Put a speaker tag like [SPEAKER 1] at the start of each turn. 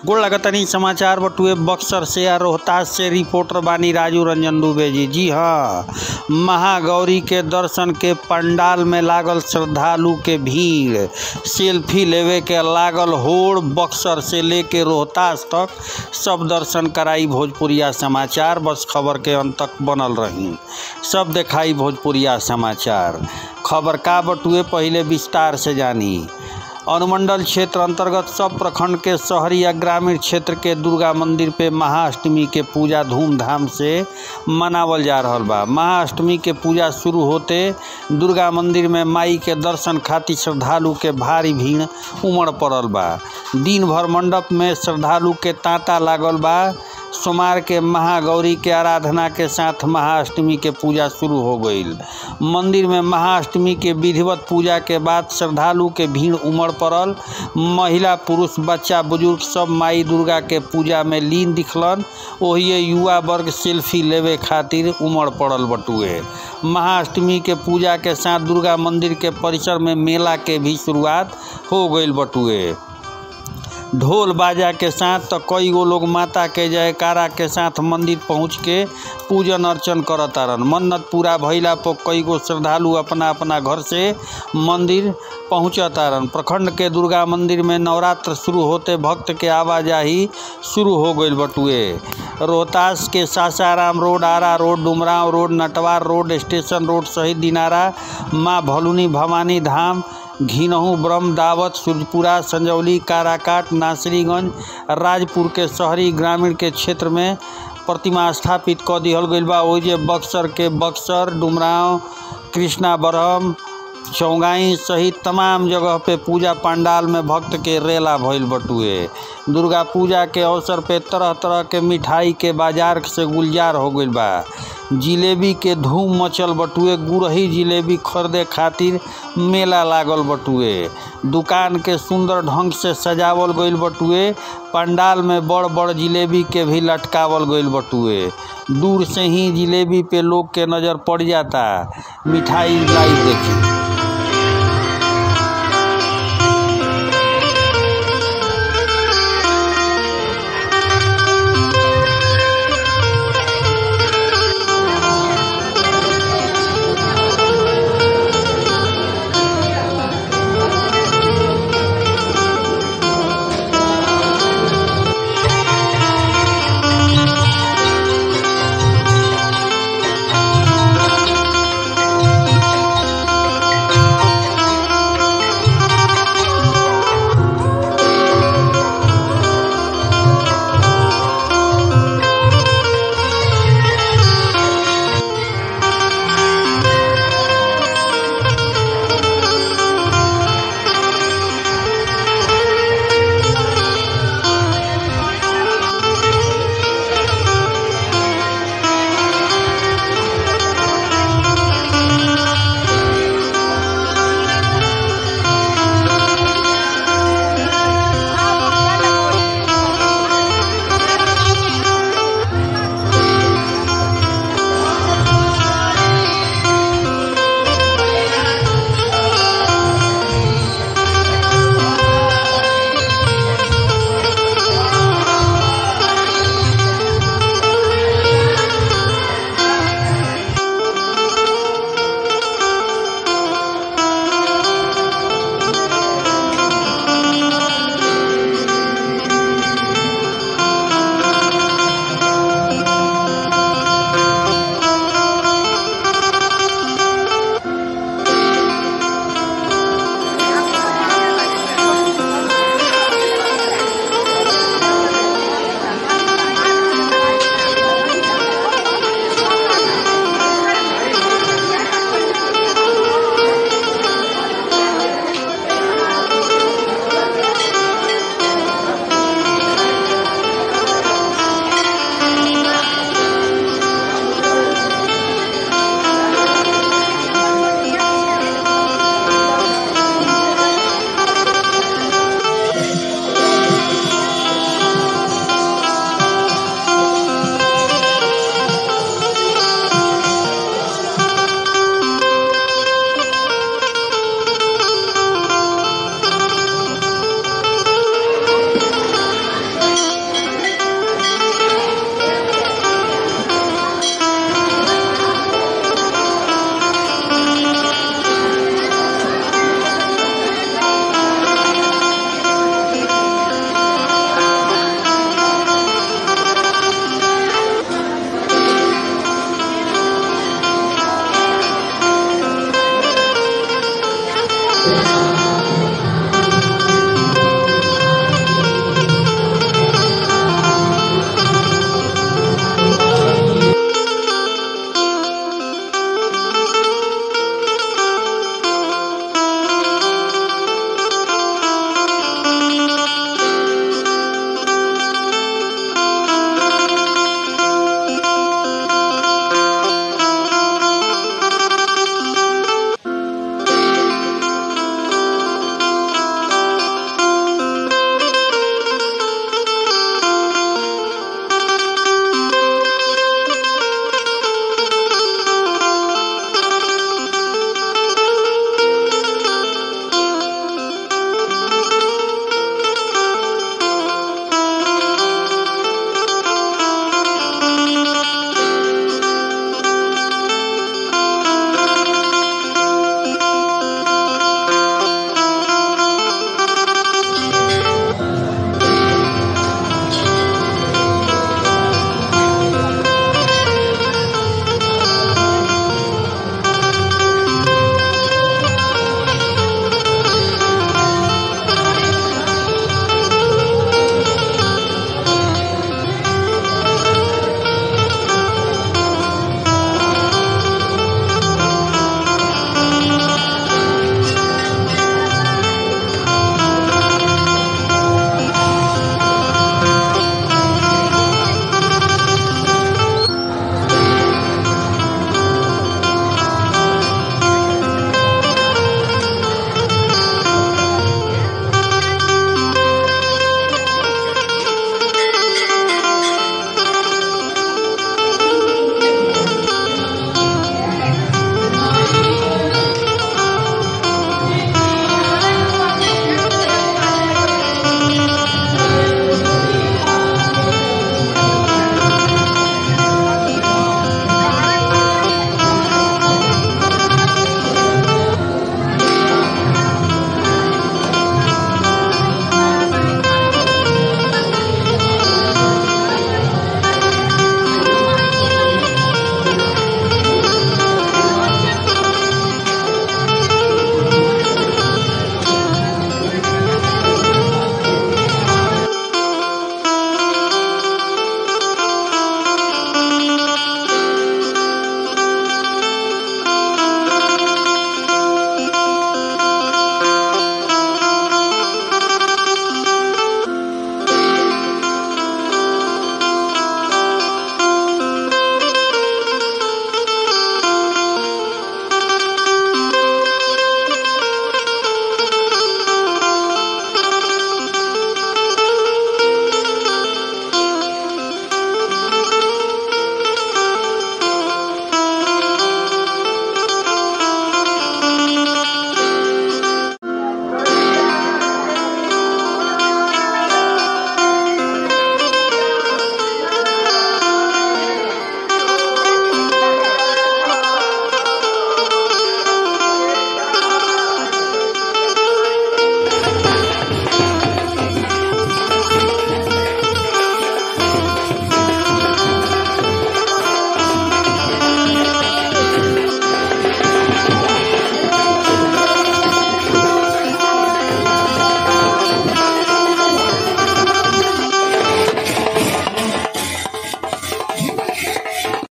[SPEAKER 1] गोड़ लगतनी समाचार बटुए बक्सर से आ रोहतास से रिपोर्टर बानी राजू रंजन दुबे जी जी हाँ महागौरी के दर्शन के पंडाल में लागल श्रद्धालु के भीड़ सेल्फी लेवे के लागल होड़ बक्सर से लेके रोहतास तक सब दर्शन कराई भोजपुरिया समाचार बस खबर के अंत तक बनल रही सब देखाई भोजपुरिया समाचार खबर का बटुए पहले विस्तार से जानी अनुमंडल क्षेत्र अंतर्गत सब प्रखंड के शहरी या ग्रामीण क्षेत्र के दुर्गा मंदिर पे महाअष्टमी के पूजा धूमधाम से मनावल जा रहल बा महाअष्टमी के पूजा शुरू होते दुर्गा मंदिर में माई के दर्शन खातिर श्रद्धालु के भारी भीड़ उमड़ पड़ल बा दिन भर मंडप में श्रद्धालु के तांता लागल बा सोमवार के महागौरी के आराधना के साथ महाअष्टमी के पूजा शुरू हो गईल मंदिर में महाअष्टमी के विधिवत पूजा के बाद श्रद्धालु के भीड़ उमड़ पड़ल महिला पुरुष बच्चा बुजुर्ग सब माई दुर्गा के पूजा में लीन दिखलन ओहिए युवा वर्ग सेल्फी लेवे खातिर उमड़ पड़ल बटुए महाअष्टमी के पूजा के साथ दुर्गा मंदिर के परिसर में मेला के भी शुरुआत हो गईल बटुए ढोल बाजा के साथ तो कई गो लोग माता के जयकारा के साथ मंदिर पहुँच के पूजन अर्चन करतारन मन्नत पूरा भइला पर कई गो श्रद्धालु अपना अपना घर से मंदिर पहुँचतारन प्रखंड के दुर्गा मंदिर में नवरात्र शुरू होते भक्त के आवाजाही शुरू हो गईल बटुए रोहतास के Sasaram road Ara road Dumraon road Natwar road station road सहित दिनारा माँ भलुनी भवानी धाम घिनहू ब्रह्म दावत सूरजपुरा संजौली काराकाट नासरीगंज राजपुर के शहरी ग्रामीण के क्षेत्र में प्रतिमा स्थापित क दिहल गईल बा ओइजे बक्सर के बक्सर डुमराव कृष्णा बरहम चौगाई सहित तमाम जगह पे पूजा पंडाल में भक्त के रेला भइल बटुए दुर्गा पूजा के अवसर पे तरह तरह के मिठाई के बाजार से गुलजार हो गईल बा जिलेबी के धूम मचल बटुए गुरही जिलेबी खरीदे खातिर मेला लागल बटुए दुकान के सुंदर ढंग से सजावल गईल बटुए पंडाल में बड़ बड़ जिलेबी के भी लटकावल गईल बटुए दूर से ही जिलेबी पे लोग के नज़र पड़ जाता मिठाई लाई देखी